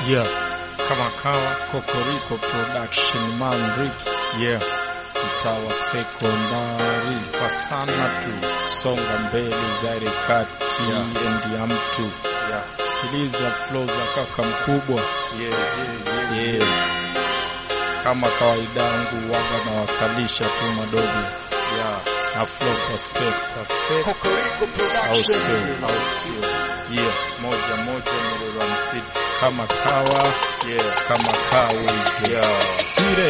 Yeah, kama kawa Kokoriko Production man Rick. Yeah, mtawa sekondari kwa sana tu, songa mbele zaire kati Yeah. endi ya mtu Yeah, sikiliza flow za kaka mkubwa yeah, yeah, yeah. yeah. Kama kawaida yangu waga na wakalisha tu madogo Yeah. na flow kwa step Kwa step au sio? au sio? Yeah, moja moja Murera Msidi kama kawa Yeah. kama kawizi Yeah. sire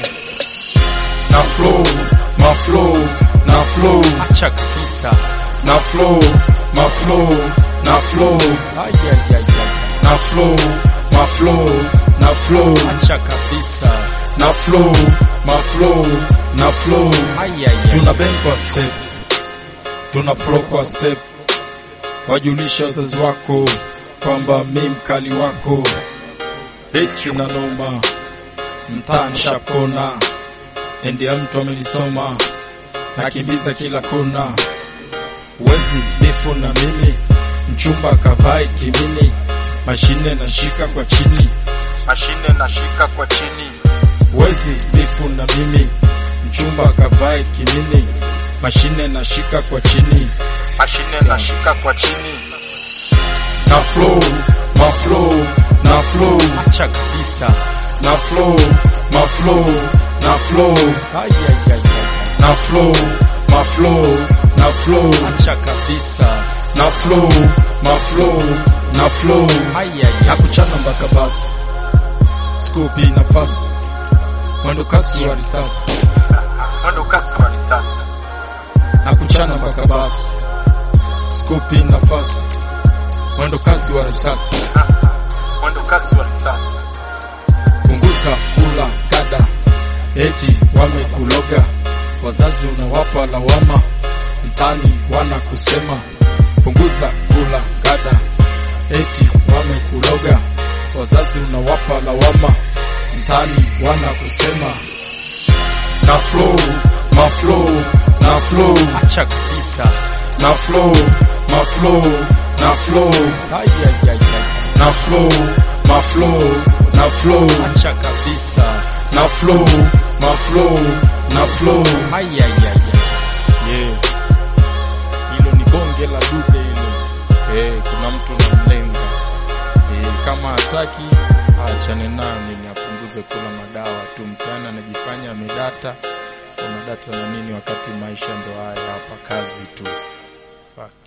na flow ma flow na flow acha kabisa na flow ma flow na flow ayayaya na flow ma flow na flow acha kabisa na flow ma flow na flow ayayaya tuna bend kwa step tuna flow kwa step wajulisha wazazi wako kwamba mi mkali wako hits na noma mtaani shapkona endi ya mtu amenisoma nakimbiza kila kona wezi bifu na mimi mchumba kavai kimini mashine nashika kwa chini Mashine nashika kwa chini. wezi bifu na mimi mchumba kavae kimini mashine nashika kwa chini Mashine nashika kwa chini. na flow ma flow na flow acha kabisa na flow ma flow na flow ayayaya na flow ma flow na flow acha kabisa na flow ma flow na flow ayayaya nakuchana mpaka basi skupi nafasi mwendo kasi wa risasi Mwendo kasi wa risasi. nakuchana mpaka basi skupi nafasi mwendo kasi wa risasi Mwendo kasi wa risasi. punguza kula kada eti wamekuloga wazazi unawapa lawama mtani wana kusema punguza kula kada eti wamekuloga wazazi unawapa lawama mtani wana kusema na flow ma flow na flow acha kabisa na flow ma flow na flow ayayaya na flow ma flow na flow acha kabisa na flow ma flow na flow ayayaya yeah hilo ni bonge la dude hilo eh kuna mtu namlenga eh kama hataki aachane nani ni apunguze kula madawa tu mtani anajifanya amedata kuna data na nini wakati maisha ndo haya hapa kazi tu Fuck.